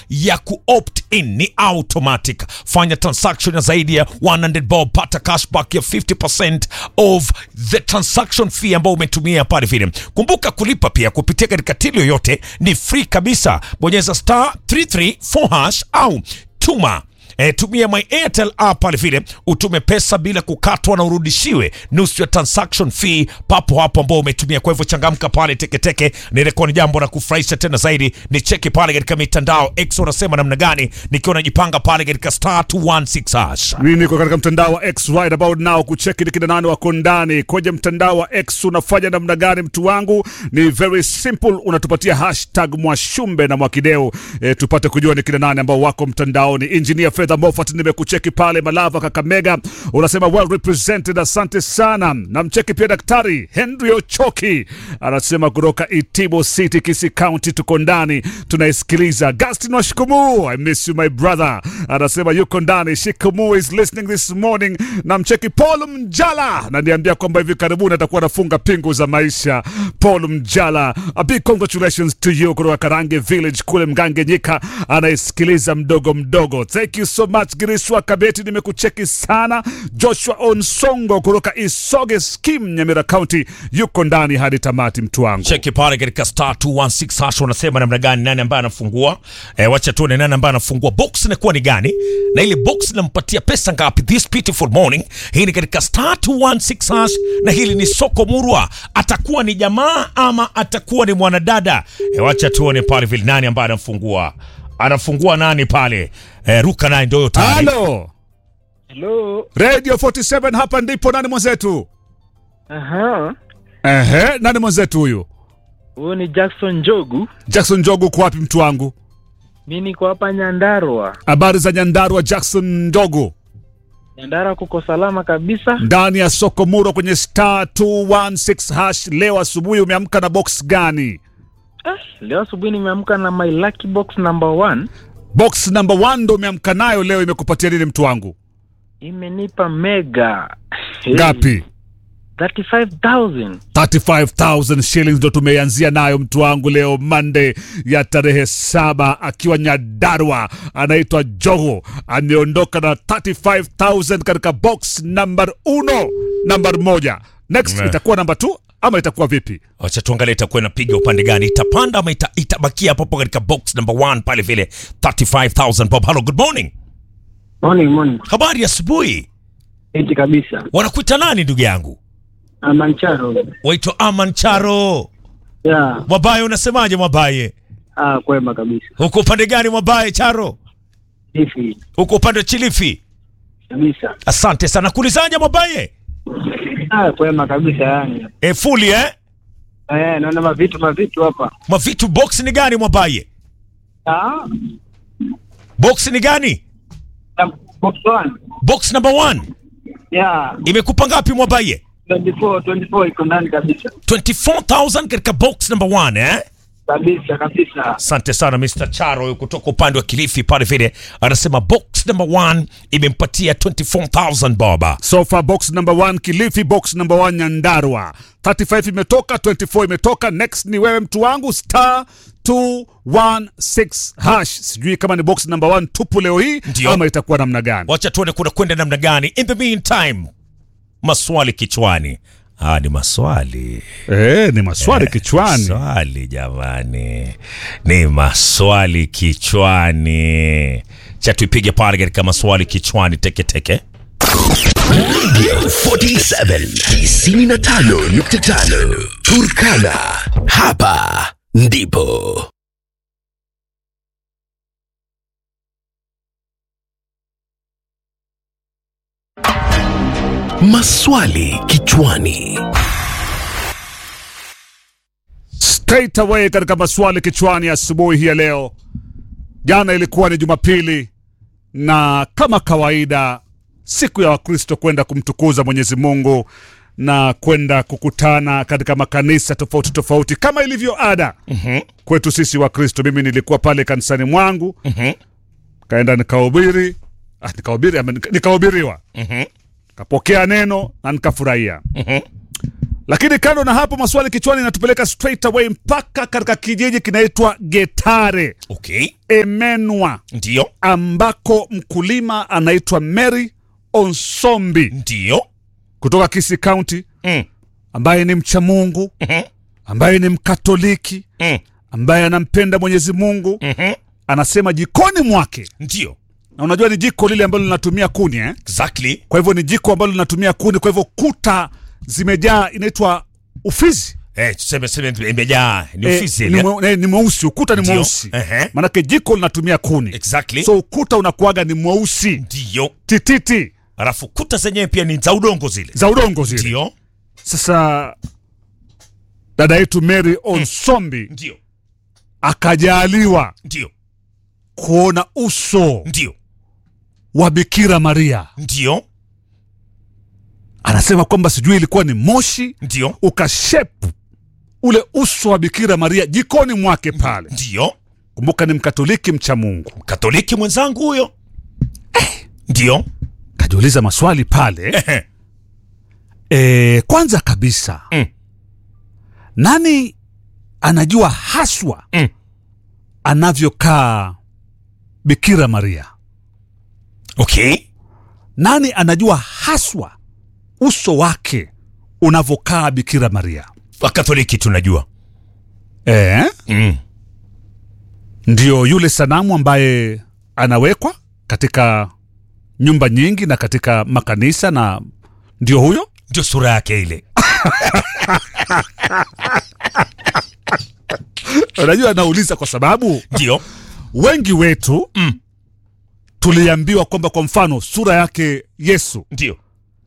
ya kuopt in ni automatic. Fanya transaction ya zaidi ya 100 bob, pata cashback ya 50% of the transaction fee ambayo umetumia pale vile. Kumbuka kulipa pia kupitia katika tili yoyote ni free kabisa. Bonyeza star 334 hash au tuma E, tumia my Airtel app pale vile utume pesa bila kukatwa na urudishiwe nusu ya transaction fee papo hapo ambao umetumia. Kwa hivyo changamka pale teketeke, nilikuwa ni jambo la kufurahisha tena zaidi. Ni cheki pale katika mitandao X unasema namna gani, nikiwa najipanga pale katika star 216 hash. Mimi niko katika mtandao wa X right about now kucheki ni kina nani wako ndani kwenye mtandao wa X. Unafanya namna gani mtu wangu? Ni very simple, unatupatia hashtag Mwashumbe na Mwakideu e, tupate kujua ni kina nani ambao wako mtandaoni. Engineer Fedha Moffat nimekucheki pale Malava Kakamega, unasema well represented, asante sana. Namcheki pia Daktari Henry Ochoki anasema kutoka Itibo City, Kisii County, tuko ndani tunaisikiliza. Gastin Washikumu, I miss you my brother, anasema yuko ndani. Shikumu is listening this morning. Namcheki Paul Mjala naniambia kwamba hivi karibuni atakuwa anafunga pingu za maisha. Paul Mjala, a big congratulations to you kutoka Karange Village kule Mgange Nyika, anaisikiliza mdogo mdogo. Thank you so much Girishwa Kabeti, nimekucheki sana. Joshua Onsongo kutoka Isoge Skim, Nyamira County, yuko ndani hadi tamati, mtu wangu. Cheki pale katika star 216 hash unasema namna gani, nani ambaye anafungua e, wacha tuone nani ambaye anafungua box inakuwa ni gani, na ile box inampatia pesa ngapi this beautiful morning. Hii ni katika star 216 hash, na hili ni soko murwa. Atakuwa ni jamaa ama atakuwa ni mwanadada e, wacha tuone pale vile nani ambaye anafungua, anafungua nani pale e, ruka naye ndio tayari. Halo Hello. Radio 47, hapa ndipo. Nani mwenzetu? Aha. Ehe, nani mwenzetu huyu? Huyu ni Jackson Njogu. Jackson Njogu, uko wapi mtu wangu? Mi niko hapa Nyandarua. Habari za Nyandarua, Jackson Njogu, Nyandarua kuko salama kabisa. ndani ya soko muro kwenye star 216 hash. Leo asubuhi umeamka na box gani? Ah, leo asubuhi nimeamka na my lucky box number one. Box number one ndo umeamka nayo leo, imekupatia nini mtu wangu? Imenipa mega. Hey, Ngapi? 35,000. 35,000 shillings ndo tumeanzia nayo mtu wangu leo Monday ya tarehe saba, akiwa Nyadarwa, anaitwa Jogo, ameondoka na 35,000 katika box number uno, number moja. Next Yeah. itakuwa number two ama itakuwa vipi? Wacha tuangalie itakuwa inapiga upande gani, itapanda ama ita, itabakia hapo hapo katika box number one pale vile 35000 Bob. Hello, good morning. Morning, morning. Habari ya asubuhi. Eti kabisa. Wanakuita nani ndugu yangu? Amancharo. Waitwa Aman Charo. Ya, Mwabaye, unasemaje Mwabaye? ah, kwema kabisa. Huko upande gani Mwabaye Charo? Hivi Huko upande wa Chilifi. kabisa. Asante sana. Kulizaje Mwabaye? Ah, kwema kabisa yani. E, fuli eh? Eh, naona mavitu mavitu hapa. Mavitu box ni gani Mwabaye? Ah, Box ni gani? na box one. Box number one. Ya, Imekupa ngapi Mwabaye? 24 24 iko ndani kabisa. 24000 katika box number one eh? Kabisa kabisa. Asante sana Mr. Charo huyu kutoka upande wa Kilifi pale vile anasema box number one imempatia 24000 boba. So far box number one Kilifi, box number one Nyandarua. 35 imetoka, 24 imetoka. Next ni wewe mtu wangu, star 216 hash. Sijui kama ni box number one tupu leo hii Ndio. ama itakuwa namna gani. Wacha tuone kuna kwenda namna gani. In the meantime, maswali kichwani. Ah, ni maswali Eh, ni maswali kichwani. Swali jamani, ni maswali kichwani. Cha tuipige pale katika maswali kichwani teketeke. 47 95.5 Turkana. Hapa ndipo maswali kichwani. Straight away katika maswali kichwani asubuhi hii ya leo. Jana ilikuwa ni Jumapili na kama kawaida siku ya Wakristo kwenda kumtukuza Mwenyezi Mungu na kwenda kukutana katika makanisa tofauti tofauti kama ilivyo ada kwetu sisi Wakristo. Mimi nilikuwa pale kanisani mwangu kaenda nikahubiri, ah, nikahubiri ama nika- nikahubiriwa, kapokea neno na nikafurahia. Lakini kando na hapo, maswali kichwani inatupeleka straight away mpaka katika kijiji kinaitwa Getare Okay. Emenwa, Ndio. ambako mkulima anaitwa Mary Onsombi Ndio. kutoka Kisii County, Mm. ambaye ni mcha Mungu, Mhm. ambaye ni Mkatoliki, Mm. ambaye anampenda Mwenyezi Mungu. Mhm. Anasema jikoni mwake, Ndio. na unajua ni jiko lile ambalo linatumia kuni eh? Exactly. Kwa hivyo ni jiko ambalo linatumia kuni, kwa hivyo kuta zimejaa, inaitwa ufizi Eh, tuseme seme imejaa ni Eh, ofisi ni ile. mwe- eh, ni mweusi, ukuta ni Ndio. mweusi, Ehe. maanake jiko linatumia kuni, Exactly. so ukuta unakuaga ni mweusi Ndio. tititi Alafu kuta zenyewe pia ni za udongo zile. za udongo zile. Ndio. Sasa dada yetu Mary Onsombi Ndio. akajaliwa Ndio. kuona uso Ndio. wa Bikira Maria. Ndio. Anasema kwamba sijui ilikuwa ni moshi Ndio. ukashepu ule uso wa Bikira Maria jikoni mwake pale. Ndio. Kumbuka ni Mkatoliki mcha Mungu. Katoliki mwenzangu huyo. Ndio. Kajiuliza maswali pale. Ehe. E, kwanza kabisa Mm. nani anajua haswa Mm. anavyokaa Bikira Maria? Okay. Nani anajua haswa uso wake unavyokaa Bikira Maria? Wakatoliki tunajua. E, Mm. ndio yule sanamu ambaye anawekwa katika nyumba nyingi na katika makanisa, na ndio huyo Ndio sura yake ile. unajua, anauliza kwa sababu Ndio. wengi wetu Mm. tuliambiwa kwamba kwa mfano sura yake Yesu Ndio.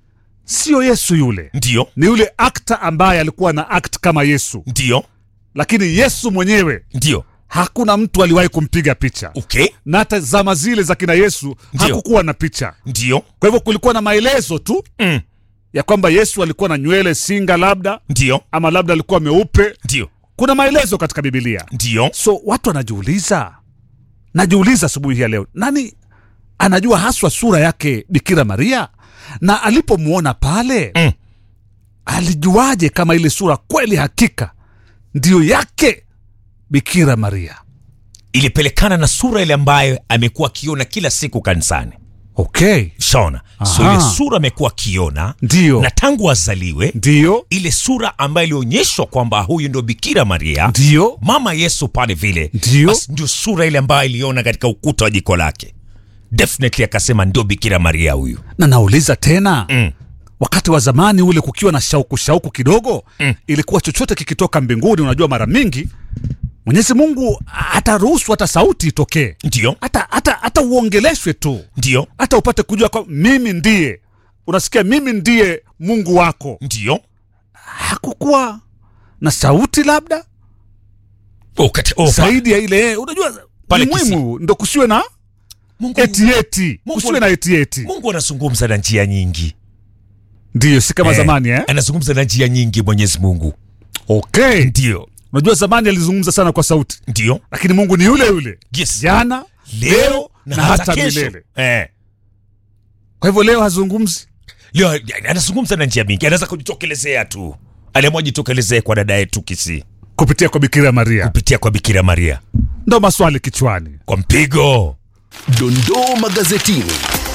sio Yesu yule, Ndio. ni yule akta ambaye alikuwa na act kama Yesu, Ndio. lakini Yesu mwenyewe Ndio. hakuna mtu aliwahi kumpiga picha, Okay. na hata zama zile za kina Yesu Ndio. hakukuwa na picha. Ndio. Kwa hivyo kulikuwa na maelezo tu Mm. ya kwamba Yesu alikuwa na nywele singa labda, Ndio. ama labda alikuwa meupe. Ndio. Kuna maelezo katika Biblia. Ndio. So watu wanajiuliza, najiuliza asubuhi hii ya leo, nani anajua haswa sura yake Bikira Maria, na alipomwona pale Mm. alijuaje kama ile sura kweli hakika ndiyo yake Bikira Maria? Ilipelekana na sura ile ambayo amekuwa akiona kila siku kanisani. Okay, Shaona. So Aha. ile sura amekuwa akiona ndiyo na tangu azaliwe ndiyo ile sura ambayo ilionyeshwa kwamba huyu ndio Bikira Maria ndiyo mama Yesu pale vile, Ndio. basi ndio sura ile ambayo iliona katika ukuta wa jiko lake. Definitely akasema ndio Bikira Maria huyu. na nauliza tena Mm. wakati wa zamani ule kukiwa na shauku shauku kidogo Mm. ilikuwa chochote kikitoka mbinguni unajua mara mingi mwenyezi mungu hataruhusu hata sauti itokee Ndio, hata hata hata uongeleshwe tu ndio, hata upate kujua kwa mimi ndiye unasikia mimi ndiye mungu wako ndio. hakukuwa na sauti labda Oh, kati, oh, pa- zaidi ya ile unajua Pale ni Kisii. muhimu ndo kusiwe na Mungu, etieti Mungu- kusiwe na etieti Mungu anazungumza na njia nyingi ndiyo si kama Eh, zamani eh? anazungumza na njia nyingi Mwenyezi Mungu. okay Ndio, unajua zamani alizungumza sana kwa sauti ndio, lakini mungu ni yule yule yes. jana leo na, hata kesho. milele Eh. kwa hivyo leo hazungumzi Leo anazungumza na njia mingi, anaweza kujitokelezea tu, aliamua jitokelezee kwa dada yetu Kisii kupitia kwa bikira maria kupitia kwa Bikira Maria ndo maswali kichwani kwa mpigo. Dondoo magazetini.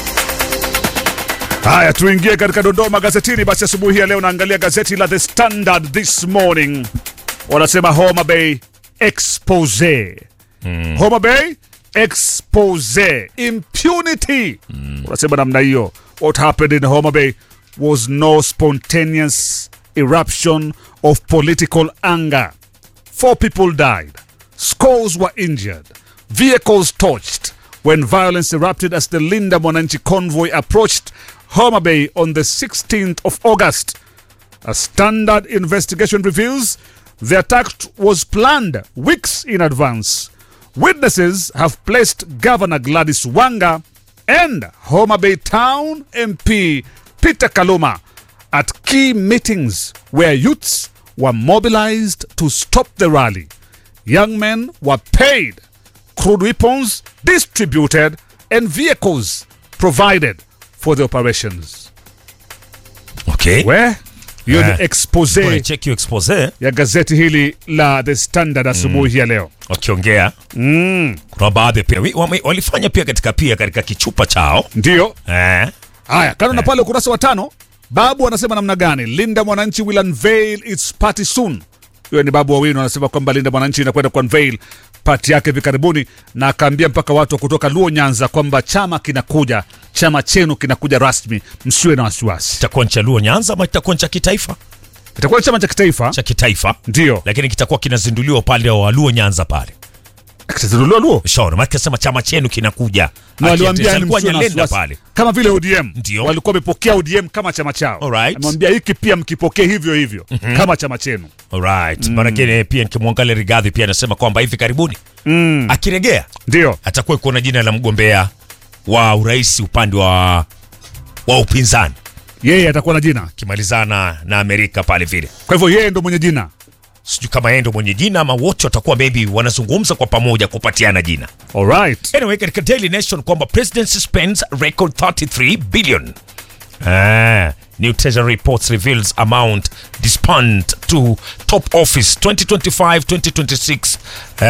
haya tuingie katika dondoo magazetini basi asubuhi ya leo naangalia gazeti la the standard this morning wanasema homa bay expose mm. homa bay expose impunity mm. wanasema namna hiyo what happened in homa bay was no spontaneous eruption of political anger Four people died. Scores were injured. Vehicles torched when violence erupted as the Linda Mwananchi convoy approached Homa Bay on the 16th of August. A standard investigation reveals the attack was planned weeks in advance. Witnesses have placed Governor Gladys Wanga and Homa Bay Town MP Peter Kaluma at key meetings where youths were mobilized to stop the rally. Young men were paid, crude weapons distributed, and vehicles provided for the operations. Okay. Where? hiyo Eh. ni expose Kuna check your expose ya gazeti hili la The Standard asubuhi ya leo. wakiongea Mm. kuna baadhi pia wi- wame- walifanya pia katika pia katika kichupa chao Ndio eh. haya, kando na pale ukurasa wa tano, Babu anasema namna gani Linda Mwananchi will unveil its party soon. Huyo ni Babu Owino anasema kwamba Linda Mwananchi inakwenda kuunveil party yake hivi karibuni, na akaambia mpaka watu wa kutoka Luo Nyanza kwamba chama kinakuja, chama chenu kinakuja rasmi, msiwe na wasiwasi. itakuwa ni cha Luo Nyanza ama itakuwa ni cha kitaifa Itakuwa ni chama cha kitaifa, cha kitaifa ndio lakini kitakuwa kinazinduliwa upande wa Luo Nyanza pale kitazinduliwa Luo shauri maana kasema chama chenu kinakuja na waliwaambia yani alikuwa msiwe na Nyalenda wasiwasi. pale kama vile ODM Ndio. walikuwa wamepokea ODM kama chama chao. Alright. Amwambia hiki pia mkipokee hivyo hivyo kama chama chenu. Alright. Maanake pia nikimwangalia Rigathi pia anasema kwamba hivi karibuni mm. akiregea Ndio atakuwa kuona jina la mgombea wa urais upande wa wa upinzani yeye atakuwa na jina, akimalizana na Amerika pale vile. kwa hivyo yeye ndo mwenye jina. Sijui kama yeye ndo mwenye jina ama wote watakuwa maybe wanazungumza kwa pamoja kupatiana jina. Alright. Anyway, katika Daily Nation kwamba presidency spends record 33 billion. Ah, new treasury reports reveals amount disbursed to top office 2025-2026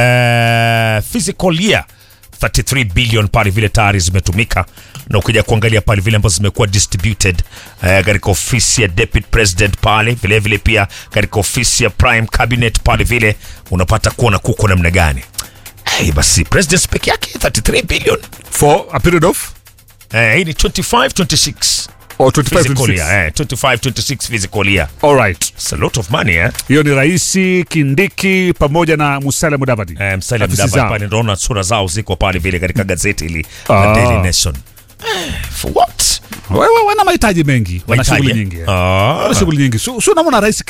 uh, physical year 33 billion pale vile tayari zimetumika na ukija kuangalia pale vile ambazo zimekuwa distributed eh, katika ofisi ya deputy president pale vile vile pia katika ofisi ya prime cabinet pale vile unapata kuona kuko namna gani hey, basi president peke yake 33 billion For a period of eh, hii ni 25 26 or 25 physical 26. year eh, 25 26 physical year Alright. it's a lot of money eh Hiyo ni Raisi Kindiki pamoja na Musalia Mudavadi. Eh, Musalia Afisi Mudavadi zao. pale naona sura zao ziko pale vile katika gazeti hili Ah. la Daily Nation Eh, for what Wewe wana mahitaji mengi, wana Mahitaji, shughuli eh? nyingi. eh. Ah. Wana shughuli nyingi. Sio unamwona Rais